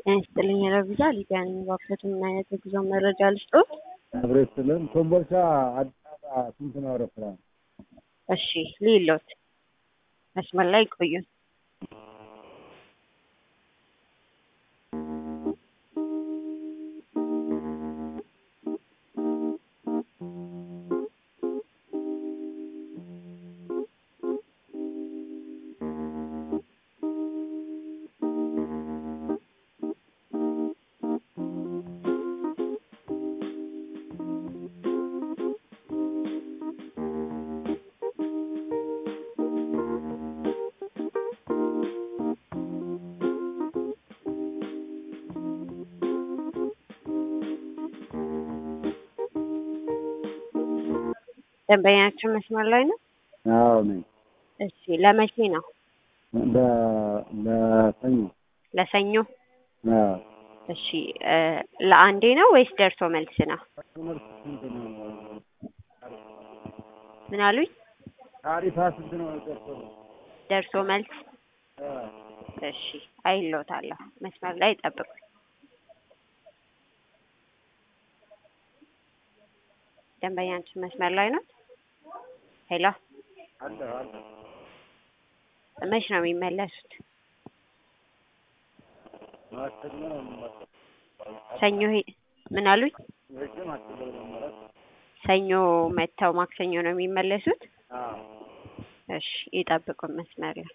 ጤና ይስጥልኝ ረቪዛ ሊዲያ ነኝ። እባክዎት ምን አይነት የጉዞ መረጃ ልስጥዎት? አብሮ ይስጥልን። ኮምቦልቻ አዲስ አበባ ስንት ነው አውሮፕላን? እሺ ልይሎት፣ መስመር ላይ ቆዩን። ደንበኛችን መስመር ላይ ነው። አዎ ነኝ። እሺ ለመቼ ነው? ለ- ለሰኞ ለሰኞ። አዎ። እሺ እ ለአንዴ ነው ወይስ ደርሶ መልስ ነው? ትምህርት ስንት ነው? ምን አሉኝ? ታሪፋ ስንት ነው? ደርሶ ደርሶ መልስ። አዎ። እሺ አይሎታለሁ። መስመር ላይ ጠብቁ። ደንበኛችን መስመር ላይ ነው። ሄሎ አለ አለ መች ነው የሚመለሱት? ማክሰኞ ነው የምመጣው። ሰኞ ሄ- ምን አሉኝ? ወይስ ማክሰኞ ነው የምመጣው? ሰኞ መጥተው ማክሰኞ ነው የሚመለሱት? አዎ። እሺ ይጠብቁን መስመር ላይ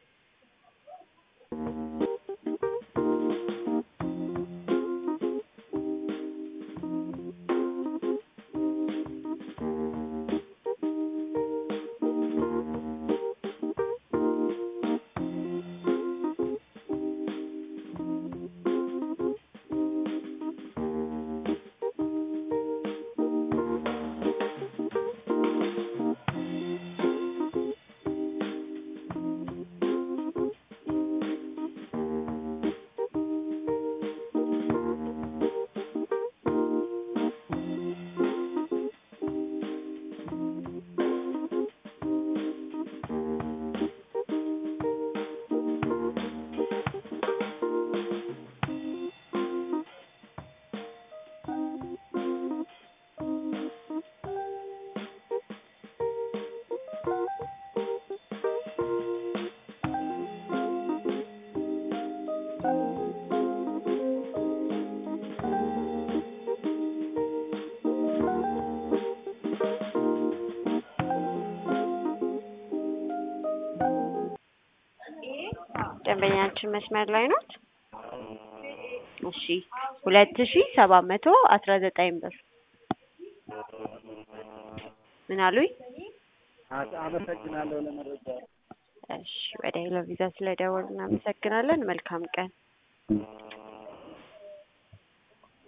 ደንበኛችን መስመር ላይ ናት። እሺ ሁለት ሺ ሰባት መቶ አስራ ዘጠኝ ብር ምን አሉኝ? አ- አመሰግናለሁ ለመረጃ እሺ ወደ ሄሎ ቪዛ ስለደወሉ እናመሰግናለን። መልካም ቀን።